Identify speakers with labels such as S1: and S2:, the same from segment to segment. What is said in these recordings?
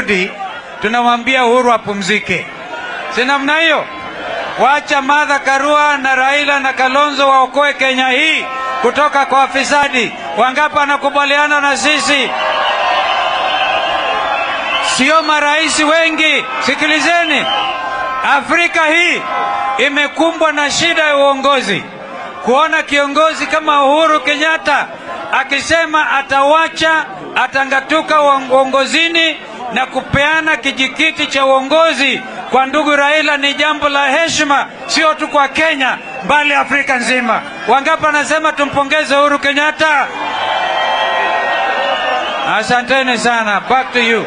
S1: amerudi, tunamwambia Uhuru apumzike, si namna hiyo? Wacha Martha Karua na Raila na Kalonzo waokoe Kenya hii kutoka kwa wafisadi. Wangapi wanakubaliana na sisi? Sio marais wengi. Sikilizeni, Afrika hii imekumbwa na shida ya uongozi. Kuona kiongozi kama Uhuru Kenyatta akisema atawacha, atangatuka uongozini na kupeana kijikiti cha uongozi kwa ndugu Raila ni jambo la heshima, sio tu kwa Kenya bali Afrika nzima. Wangapi anasema tumpongeze Uhuru Kenyatta? Asanteni sana. Back to you.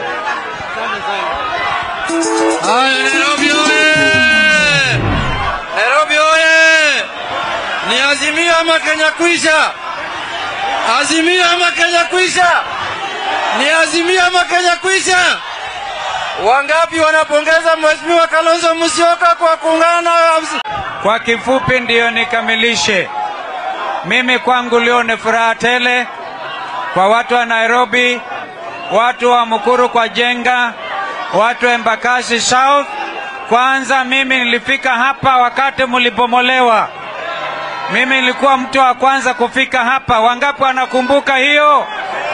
S2: Haya, Nairobi oye! Nairobi oye! Ni Azimio ama Kenya kwisha? Azimio ama Kenya kwisha? Ni Azimio ama Kenya kwisha? Wangapi wanapongeza Mheshimiwa Kalonzo Musyoka kwa kuungana na
S1: Kwa kifupi ndiyo nikamilishe. Mimi kwangu leo ni furaha tele kwa watu wa Nairobi, watu wa Mukuru kwa Jenga, watu wa Embakasi South. Kwanza mimi nilifika hapa wakati mlipomolewa. Mimi nilikuwa mtu wa kwanza kufika hapa. Wangapi wanakumbuka hiyo?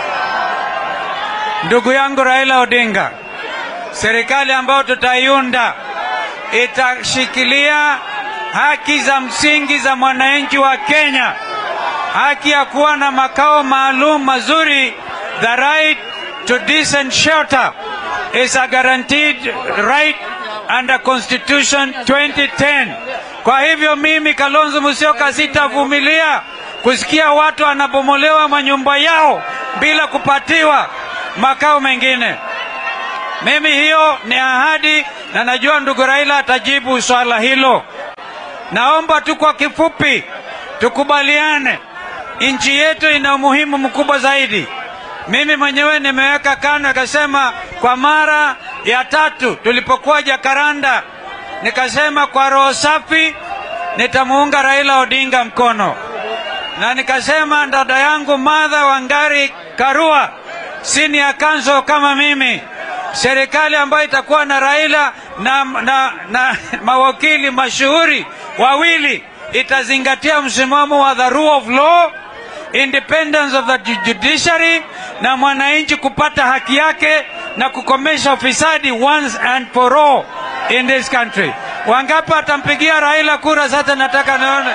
S1: Ndugu yangu Raila Odinga, serikali ambayo tutaiunda itashikilia haki za msingi za mwananchi wa Kenya, haki ya kuwa na makao maalum mazuri. The right to decent shelter is a guaranteed right under Constitution 2010. Kwa hivyo mimi Kalonzo Musyoka sitavumilia kusikia watu wanabomolewa manyumba yao bila kupatiwa makao mengine. Mimi hiyo ni ahadi, na najua ndugu Raila atajibu swala hilo. Naomba tu kwa kifupi tukubaliane, nchi yetu ina umuhimu mkubwa zaidi. Mimi mwenyewe nimeweka kando, nikasema kwa mara ya tatu tulipokuwa Jakaranda, nikasema kwa roho safi nitamuunga Raila Odinga mkono, na nikasema dada yangu Martha Wangari Karua senior counsel kama mimi serikali ambayo itakuwa na Raila na, na, na mawakili mashuhuri wawili itazingatia msimamo wa the rule of law, independence of the judiciary na mwananchi kupata haki yake na kukomesha ufisadi once and for all in this country. Wangapi watampigia Raila kura? Sasa nataka nione.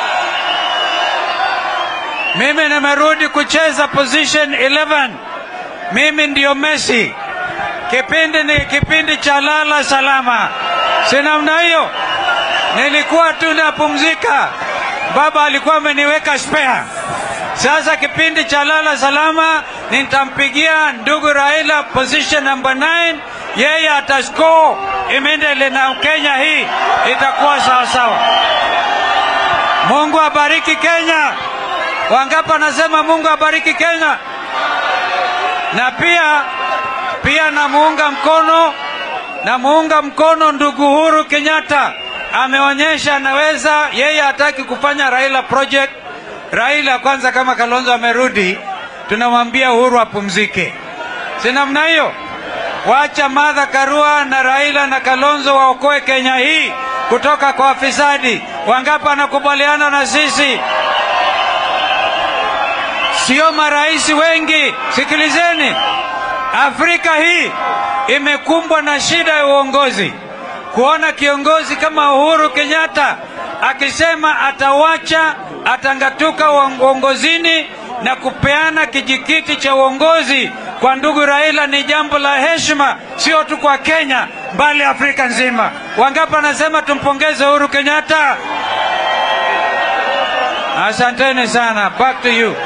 S1: Mimi nimerudi kucheza position 11. Mimi ndio Messi. Kipindi ni kipindi cha lala salama, si namna hiyo. Nilikuwa tu napumzika, baba alikuwa ameniweka spare. Sasa kipindi cha lala salama nitampigia ndugu Raila position number 9, yeye atascore immediately na Kenya hii itakuwa sawa sawa. Mungu abariki Kenya. Wangapi anasema Mungu abariki Kenya? Na pia pia namuunga mkono namuunga mkono ndugu Uhuru Kenyatta, ameonyesha anaweza. Yeye hataki kufanya Raila project. Raila kwanza, kama Kalonzo amerudi, tunamwambia Uhuru apumzike, si namna hiyo? Wacha Martha Karua na Raila na Kalonzo waokoe Kenya hii kutoka kwa wafisadi. Wangapi wanakubaliana na sisi? Sio marais wengi. Sikilizeni, Afrika hii imekumbwa na shida ya uongozi. Kuona kiongozi kama Uhuru Kenyatta akisema atawacha, atangatuka uongozini na kupeana kijikiti cha uongozi kwa ndugu Raila ni jambo la heshima, sio tu kwa Kenya bali Afrika nzima. Wangapi anasema tumpongeze Uhuru Kenyatta? Asanteni sana. Back to you.